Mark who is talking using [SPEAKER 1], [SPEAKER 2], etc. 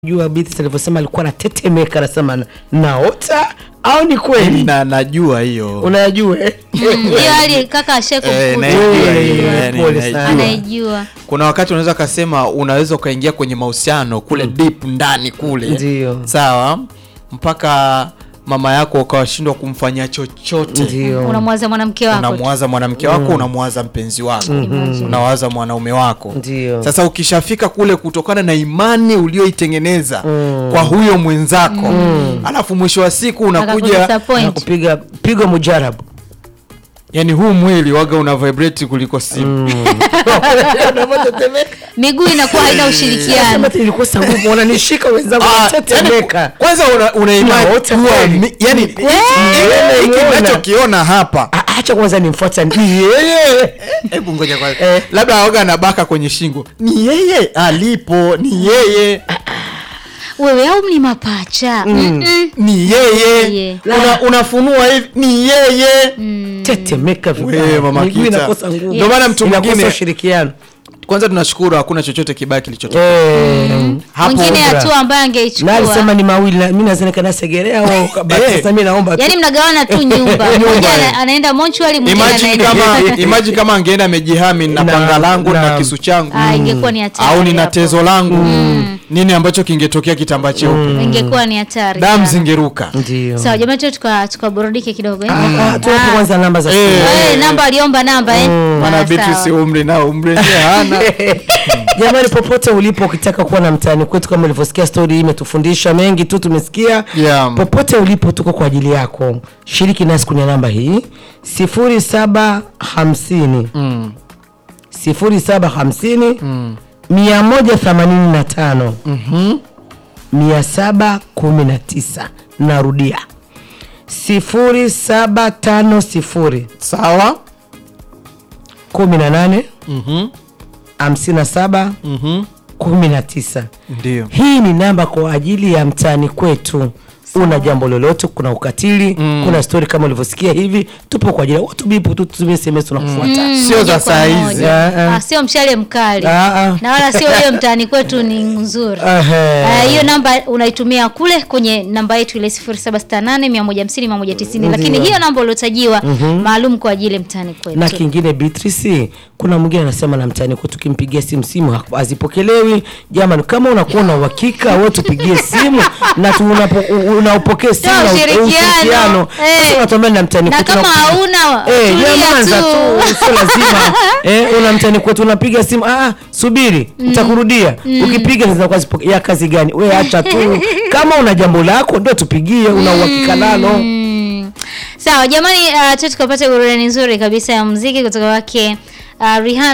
[SPEAKER 1] jua Beatrice alivyosema alikuwa anatetemeka, anasema na- naota au ni kweli?
[SPEAKER 2] na najua hiyo
[SPEAKER 1] Unayajua eh?
[SPEAKER 3] Mm, hiyo hali kaka ashe
[SPEAKER 2] Eh,
[SPEAKER 3] kumkuta
[SPEAKER 2] naijua
[SPEAKER 1] Eh,
[SPEAKER 2] hiyo, yani
[SPEAKER 1] pole
[SPEAKER 2] naijua.
[SPEAKER 1] sana.
[SPEAKER 3] anaijua
[SPEAKER 2] kuna wakati unaweza kasema unaweza ukaingia kwenye mahusiano kule deep ndani kule
[SPEAKER 1] Ndio.
[SPEAKER 2] sawa mpaka mama yako ukawashindwa kumfanyia chochote
[SPEAKER 1] Ndio.
[SPEAKER 3] unamwaza mwanamke wako tu.
[SPEAKER 2] unamwaza mwanamke wako unamwaza mpenzi wako
[SPEAKER 3] Imagine.
[SPEAKER 2] unawaza mwanaume wako
[SPEAKER 1] Ndio.
[SPEAKER 2] sasa ukishafika kule kutokana na imani ulioitengeneza kwa huyo mwenzako alafu mwisho wa siku unakuja
[SPEAKER 3] Akakudisappoint.
[SPEAKER 1] Na kupiga pigo mujarabu
[SPEAKER 2] yani huu mwili waga una vibrate kuliko simu
[SPEAKER 3] miguu inakuwa haina ushirikiano
[SPEAKER 1] Sema ati nilikosa nguvu, wananishika wenzangu
[SPEAKER 2] Ah,
[SPEAKER 1] wanatetemeka.
[SPEAKER 2] yani, kwanza una, una imani
[SPEAKER 1] Naota
[SPEAKER 2] kuwa
[SPEAKER 1] kweli.
[SPEAKER 2] mi- yani hiki
[SPEAKER 1] nimeona.
[SPEAKER 2] nachokiona hapa
[SPEAKER 1] Ah, Acha kwanza nimfuata ni yeye.
[SPEAKER 2] hebu ngoja kwanza labda aoga anabaka kwenye shingo ni yeye alipo ni yeye
[SPEAKER 3] wewe au ni mapacha Mm-mm.
[SPEAKER 2] ni yeye
[SPEAKER 3] Yeye.
[SPEAKER 2] Una, unafunua hivi ni yeye
[SPEAKER 1] Tetemeka vibaya.
[SPEAKER 2] Wewe, Mama
[SPEAKER 1] Miguu
[SPEAKER 2] Kita.
[SPEAKER 1] inakosa nguvu.
[SPEAKER 2] Ndio maana mtu
[SPEAKER 1] Inakosa
[SPEAKER 2] mwingine
[SPEAKER 1] ushirikiano.
[SPEAKER 2] kwanza tunashukuru hakuna chochote kibaya kilichotokea
[SPEAKER 1] Eh.
[SPEAKER 2] hapo
[SPEAKER 3] mwingine
[SPEAKER 1] Ubra.
[SPEAKER 3] hatua ambayo
[SPEAKER 1] Na
[SPEAKER 3] angeichukua
[SPEAKER 1] alisema ni mawili na mimi naweza nikanasegerea au kabaki.
[SPEAKER 2] Eh.
[SPEAKER 1] Sasa mimi naomba tu.
[SPEAKER 3] yaani mnagawana tu nyumba mmoja ana- anaenda monchwali mwingine
[SPEAKER 2] imagine
[SPEAKER 3] anaenda
[SPEAKER 2] kama imagine kama angeenda amejihami na
[SPEAKER 1] Na-
[SPEAKER 2] panga langu na
[SPEAKER 1] na-
[SPEAKER 2] kisu changu
[SPEAKER 3] Ah, ingekuwa ni hatari
[SPEAKER 2] au nina
[SPEAKER 3] hapo.
[SPEAKER 2] tezo langu nini ambacho kingetokea kitambaa cheupe
[SPEAKER 3] ingekuwa ni hatari
[SPEAKER 2] damu
[SPEAKER 3] sana.
[SPEAKER 2] zingeruka
[SPEAKER 1] Ndio.
[SPEAKER 3] sawa jamani tu tuka- tukaburudike kidogo eh?
[SPEAKER 1] Ah, tuwape
[SPEAKER 3] Ah.
[SPEAKER 1] kwanza namba za
[SPEAKER 2] Eh.
[SPEAKER 1] simu.
[SPEAKER 3] Eh, namba aliomba namba eh?
[SPEAKER 2] maana
[SPEAKER 3] Ah,
[SPEAKER 2] Beatrice
[SPEAKER 3] sawa.
[SPEAKER 2] umri nao umri wenyewe hana
[SPEAKER 1] Jamani, popote ulipo ukitaka kuwa na mtaani kwetu, kama ulivyosikia stori hii imetufundisha mengi tu, tumesikia
[SPEAKER 2] Yeah.
[SPEAKER 1] popote ulipo, tuko kwa ajili yako. Shiriki nasi kwenye namba hii sifuri saba hamsini sifuri saba hamsini mia moja themanini na tano mia saba kumi na tisa. Narudia sifuri saba tano sifuri
[SPEAKER 2] sawa
[SPEAKER 1] kumi na nane
[SPEAKER 2] Mhm.
[SPEAKER 1] hamsini na saba
[SPEAKER 2] Mhm.
[SPEAKER 1] kumi na tisa.
[SPEAKER 2] ndio
[SPEAKER 1] Hii ni namba kwa ajili ya mtaani kwetu. Una jambo lolote, kuna ukatili, kuna stori kama ulivyosikia hivi, tupo kwa ajili ya watu bipu tu, tutumie SMS tunakufuata.
[SPEAKER 3] Mm,
[SPEAKER 2] Sio
[SPEAKER 3] moja
[SPEAKER 2] za
[SPEAKER 3] kwa
[SPEAKER 2] saa
[SPEAKER 3] moja.
[SPEAKER 2] hizi.
[SPEAKER 1] Ah, ah.
[SPEAKER 3] Ah, sio mshale mkali
[SPEAKER 1] Ah, ah.
[SPEAKER 3] na wala sio hiyo mtaani kwetu ni nzuri
[SPEAKER 1] Ehe.
[SPEAKER 3] Ah, hiyo namba unaitumia kule kwenye namba yetu ile 0768 150 190 lakini
[SPEAKER 1] Ndio.
[SPEAKER 3] hiyo namba uliotajiwa maalum kwa ajili ya mtaani
[SPEAKER 1] na
[SPEAKER 3] kwetu
[SPEAKER 1] kingine Beatrice, kuna mwingine anasema na mtaani kwetu tukimpigia simu simu ha- hazipokelewi. Jamani, kama unakuwa na uhakika wewe tupigie simu na tu unapo- u- unaupokea simu
[SPEAKER 3] Toa
[SPEAKER 1] na u-
[SPEAKER 3] ushirikiano.
[SPEAKER 1] ushirikiano.
[SPEAKER 3] Eh.
[SPEAKER 1] Sasa unatuambia na mtaani
[SPEAKER 3] Na
[SPEAKER 1] kwetu
[SPEAKER 3] kama
[SPEAKER 1] na-
[SPEAKER 3] hauna,
[SPEAKER 1] eh,
[SPEAKER 3] tulia
[SPEAKER 1] nyamaza
[SPEAKER 3] tu.
[SPEAKER 1] tu, sio lazima eh, una mtaani kwetu unapiga simu ah, subiri nitakurudia. Ukipiga zinakuwa zipo- ya kazi gani? We acha tu, kama una jambo lako ndio tupigie, una uhakika nalo.
[SPEAKER 3] Mm. sawa jamani uh, tu tukapata burudani nzuri kabisa ya muziki kutoka wake uh, Rihanna